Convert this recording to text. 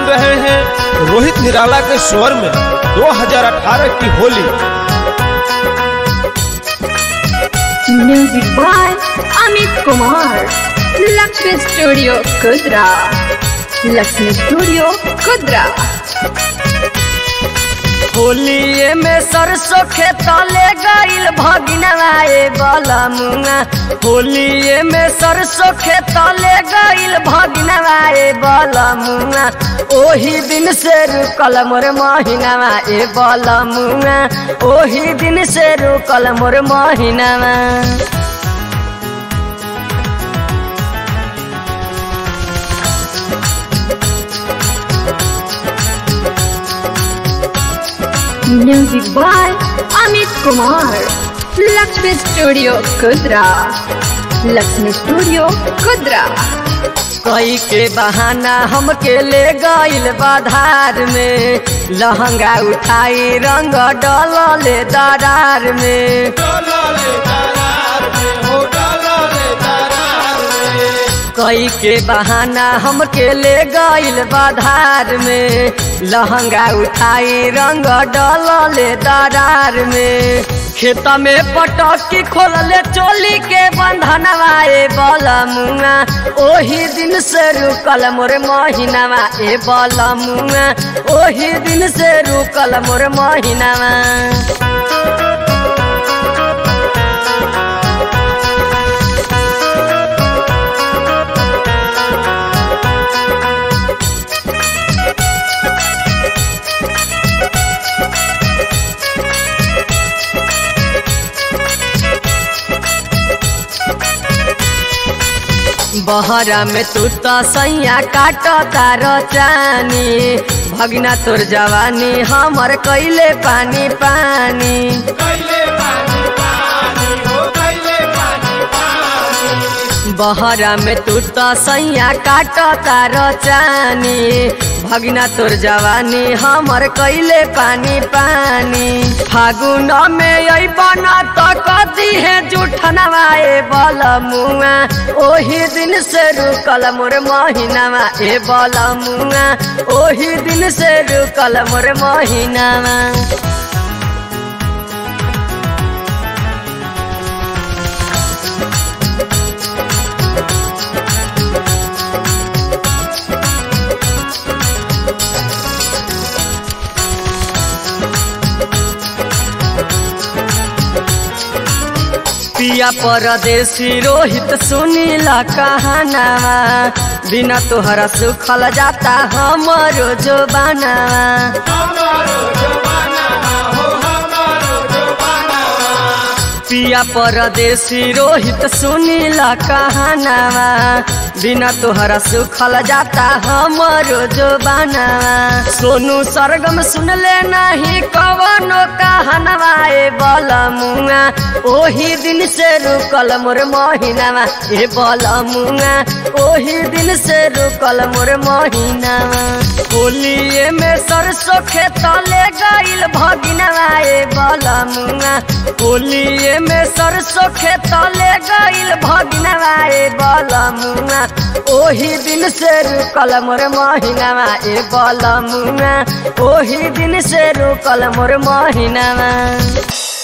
रहे हैं रोहित निराला के स्वर में 2018 की Holi music by Amit Kumar Lakshmi studio Kudra Lakshmi studio Kudra होलिए में सरसों खेतले गईल भगिनवाए बलमुआ होलिए में सरसों खेतले गईल भगिनवाए बलमुआ ओही दिन से रुकल मोर महीनावा ए बलमुआ ओही दिन से रुकल मोर महीनावा music by Amit Kumar Lakshmi studio Kudra Lakshmi studio Kudra कई के बहाना हमके ले गईल बाधार में लहंगा उठाई रंग डलले दरार में कई के बहाना हमके ले गईल बाधार में लहंगा उठाई रंग डलले दरार में खेत में पटकी खोलले चोली के बंधनवा ए बलमुआ ओही दिन से रुकल मोर महीनावा ए बलमुआ ओही दिन से रुकल मोर महीनावा बहरा में तू तो सैया काट तार चानी भगना तोर जवानी हमर कैले पानी पानी बहरा में तू तो सैया काट तार चानी भगना तोर जवानी हमर कैले पानी पानी फागुन में अबन तो कदी है जूठनवाए बलमुआ ओही दिन से रुकल मोर महीनावा ए बलमुआ ओही दिन से रुकल मोर महीनावा पिया परदेसी रोहित सुनीला कहानावा बिना तोहरा सुखल जाता हमरो जो बनावा पिया परदेसी रोहित सुनीला कहानावा बिना तोहरा सुखल जाता हमरो जो बनावा सोनू सरगम सुनले नहीं कवनो कहानवा ए बलमुआ ओही दिन से रुकल मोर महीनावा ए बलमुआ ओही दिन से रुकल मोर महीनावा होलिए में सरसों खेतले गईल भगिनवा ए बलमुआ होलिए में सरसों खेतले गईल भगिनवा ए बलमुआ ओही दिन से रुकल मोर महीनावा ए बलमुआ ओही दिन से रुकल मोर महीनावा